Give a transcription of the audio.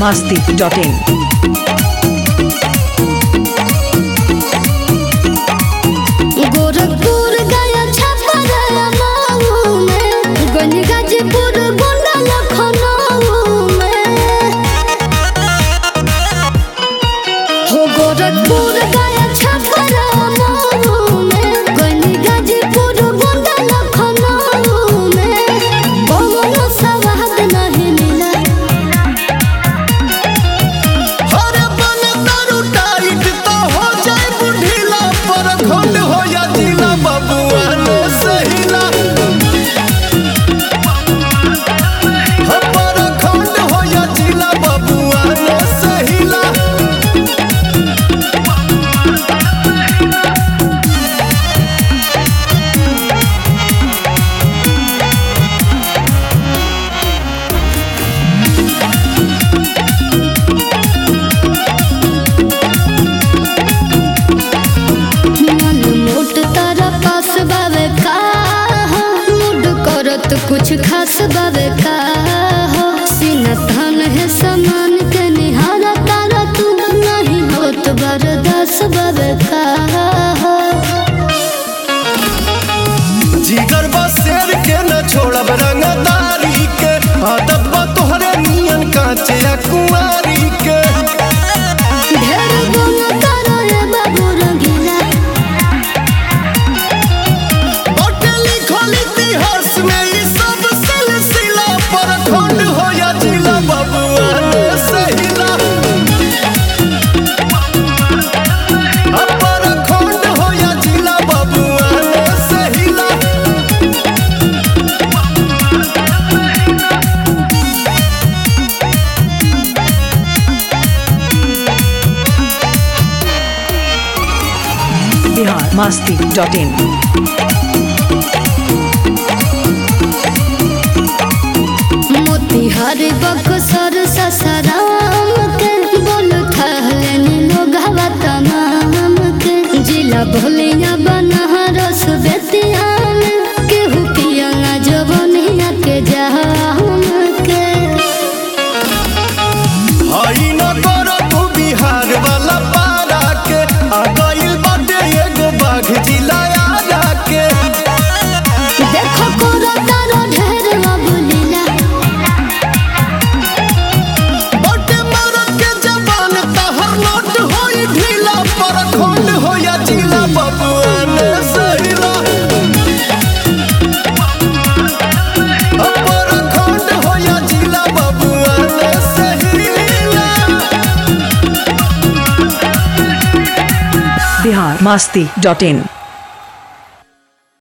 masti.in. Gorakhpur गया छपरा माऊ में गंज गाजीपुर गोंडा लखनऊ में हो गोरखपुर गया छपरा माऊ में गंज गाजीपुर गोंडा लखनऊ में कोनो सवाद नहीं मिला अरे बन दारू टाइट तो हो जाए बुढ़ीला पर खंड हो या जिला बबुआ ने सहीला हम पर खंड हो या जिला बबुआ ने सहीला मन मोट तारा पास बावे का हो मूड करत कुछ खास बावे का हो सीना थान है समान के निहारा तारा तू नहीं होत बरदास बावे का हो जिगर बा शेर के न छोड़ब रंगदारी के आदत बा तोहरे नियन कांचे या कुंवारी के ढेर गुण तारा रे बाबू रंगीला बाटे लिखल इतिहास में ई सब सिलसिला पर खंड हो या जिला बबुआ ने सहिला अपर खंड हो या जिला बबुआ ने सहिला Bihar masti.in. मोतिहार बक्सर ससराम के बोल थहलन लोग हवा तमाम के जिला भोलिया बनहरस बेतिया में केहू पिया जवनिया के जहाम के हई न कर तू बिहार वाला पारा के आ गइल बाटे एगो बाघ जिला आरा के देखो कोरो तारो ढेर अबुलीला बाटे मरद के जबान तहर नोट होई ढीला पर खंड हो या जिला बबुआ ने सहिला अपर खंड हो या जिला बबुआ ने सहिला Bihar masti.in.